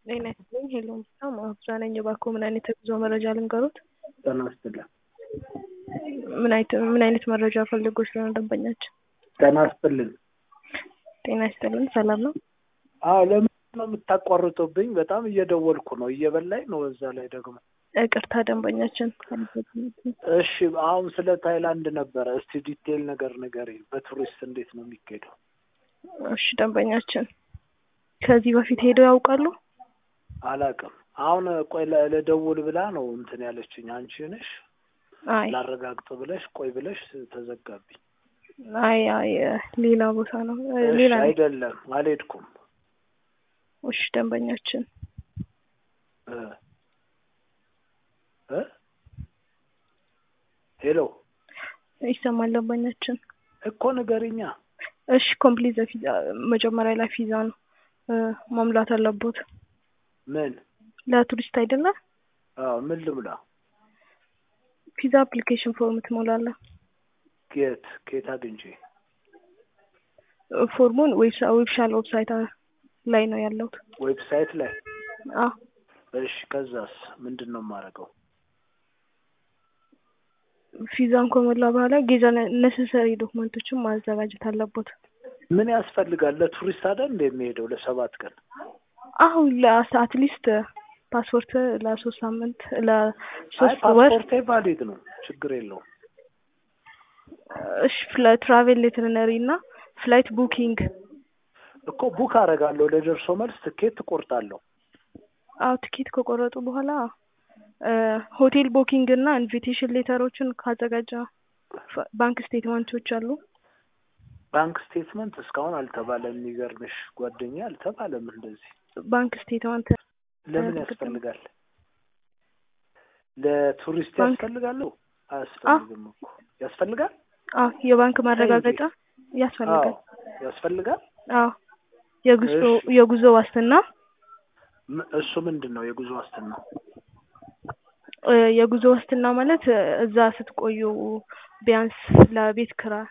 ጤና ይስጥልኝ ሄሎ ምስታ ማህፍዛ ነኝ። እባክዎ ምን አይነት የጉዞ መረጃ ልንገሮት? ጤና ይስጥልኝ። ምን አይነት ምን አይነት መረጃ ፈልጎ ስለሆነ ደንበኛችን? ጤና ይስጥልኝ። ጤና ይስጥልኝ ሰላም ነው? አዎ ለምን ነው የምታቋርጡብኝ? በጣም እየደወልኩ ነው፣ እየበላኝ ነው። በዛ ላይ ደግሞ ይቅርታ ደንበኛችን። እሺ አሁን ስለ ታይላንድ ነበረ። እስቲ ዲቴይል ነገር ንገሪኝ። በቱሪስት እንዴት ነው የሚካሄደው? እሺ ደንበኛችን ከዚህ በፊት ሄደው ያውቃሉ? አላውቅም። አሁን ቆይ ለ- ልደውል ብላ ነው እንትን ያለችኝ። አንቺ ነሽ አይ ላረጋግጥ ብለሽ ቆይ ብለሽ ተዘጋብኝ። አይ አይ ሌላ ቦታ ነው እሺ ሌላ ነው። አይደለም አልሄድኩም። እሺ ደንበኛችን እ እ ሄሎ ይሰማል ደንበኛችን። እኮ ንገሪኛ። እሺ ኮምፕሊት ቪዛ መጀመሪያ ላይ ቪዛ ነው እ መሙላት አለቦት ምን ለቱሪስት አይደለ? አዎ ምን ልምላ? ቪዛ አፕሊኬሽን ፎርም ትሞላለህ። ኬት ኬት አግኝቼ ፎርሙን ዌብሻል ዌብሳይት ላይ ነው ያለው። ዌብሳይት ላይ አዎ እሺ ከዛስ ምንድን ነው የማደርገው? ቪዛን ከሞላ በኋላ ጌዛ ነሰሰሪ ዶክመንቶችን ማዘጋጀት አለቦት። ምን ያስፈልጋል? ለቱሪስት አይደል እንደ የሚሄደው ለሰባት ቀን አሁን አትሊስት ፓስፖርት ለሶስት ሳምንት አይ ለሶስት ወር ፓስፖርቴ ቫሊድ ነው፣ ችግር የለውም። እሺ ትራቬል ሌትርነሪ እና ፍላይት ቡኪንግ እኮ ቡክ አደርጋለሁ ለደርሶ መልስ ትኬት እቆርጣለሁ። አዎ ትኬት ከቆረጡ በኋላ እ ሆቴል ቡኪንግ እና ኢንቪቴሽን ሌተሮችን ካዘጋጀ ፍ- ባንክ ስቴትመንቶች አሉ። ባንክ ስቴትመንት እስካሁን አልተባለም። የሚገርምሽ ጓደኛ አልተባለም እንደዚህ። ባንክ ስቴትመንት ለምን እርግጥ ነው። ያስፈልጋል? ለቱሪስት ባንክ- ያስፈልጋሉ? አያስፈልግም እኮ ያስፈልጋል። አዎ የባንክ ማረጋገጫ ያስፈልጋል። አዎ ያስፈልጋል። አዎ የጉዞ እሺ። የጉዞ ዋስትና ም- እሱ ምንድን ነው የጉዞ ዋስትና? እ የጉዞ ዋስትና ማለት እ እዛ ስትቆዩ ቢያንስ ለቤት ኪራይ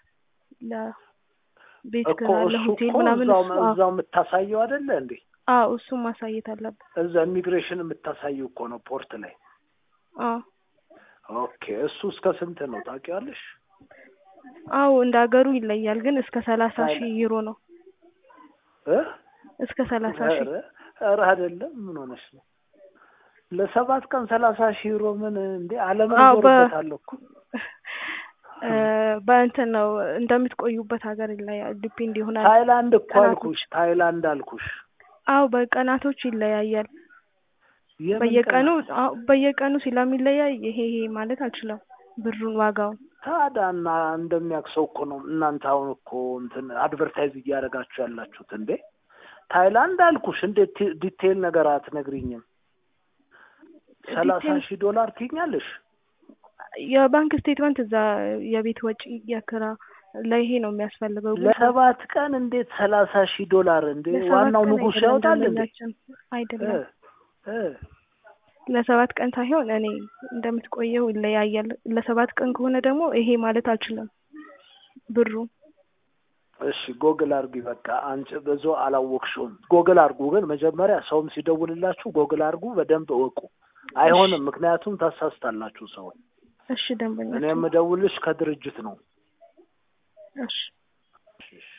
ለቤት እኮ ኪራይ እሱ ለሆቴል እኮ ምናምን እዛው እሱ አዎ እዛው የምታሳየው አይደለ እንዴ? አዎ እሱን ማሳየት አለብን። እዛ ኢሚግሬሽን የምታሳየው እኮ ነው ፖርት ላይ። አዎ ኦኬ እሱ እስከ ስንት ነው ታውቂዋለሽ? አዎ እንደ ሀገሩ ይለያል፣ ግን እስከ ሰላሳ ሺህ ዩሮ ነው። እ እስከ ሰላሳ ሺህ ኧረ ኧረ አይደለም ምን ሆነሽ ነው? ለሰባት ቀን ሰላሳ ሺህ ዩሮ ምን እንዴ? ዓለምን አዎ በ ዞርበታለሁ እኮ እ በእንትን ነው እንደምትቆዩበት ሀገር ይለያል፣ ዲፔንድ ይሆናል። ታይላንድ እኮ ቀናቶች አልኩሽ፣ ታይላንድ አልኩሽ። አዎ በቀናቶች ይለያያል። የምን በየቀኑ ቀናት? አዎ በየቀኑ ስለሚለያይ ይሄ ይሄ ማለት አልችልም ብሩን ዋጋውን ታዲያ እና እንደሚያውቅ ሰው እኮ ነው እናንተ አሁን እኮ እንትን አድቨርታይዝ እያደረጋችሁ ያላችሁት እንዴ? ታይላንድ አልኩሽ። እንዴት ቲ- ዲቴይል ነገር አትነግሪኝም? ሰላሳ ዲቴል ሺህ ዶላር ትይኛለሽ? የባንክ ስቴትመንት እዛ የቤት ወጪ የክራ ለይሄ ነው የሚያስፈልገው። ግን ለሰባት ቀን እንዴት ሰላሳ ሺህ ዶላር እንዴ? ለሰባት ዋናው ቀን ንጉሥ አይደለም ያወጣል እንዴ? ደንበኛችን እ አይደለም እ ለሰባት ቀን ሳይሆን እኔ እንደምትቆየው ይለያያል። ለሰባት ቀን ከሆነ ደግሞ ይሄ ማለት አልችልም ብሩ። እሺ ጎግል አርጊ። በቃ አንቺ ብዙ አላወቅሽውም። ጎግል አርጉ። ግን መጀመሪያ ሰውም ሲደውልላችሁ ጎግል አርጉ፣ በደንብ እወቁ። እሺ አይሆንም፣ ምክንያቱም ታሳስታላችሁ ሰውን። እሺ እኔ ደንበኛችን የምደውልሽ ከድርጅት ነው። እሺ እሺ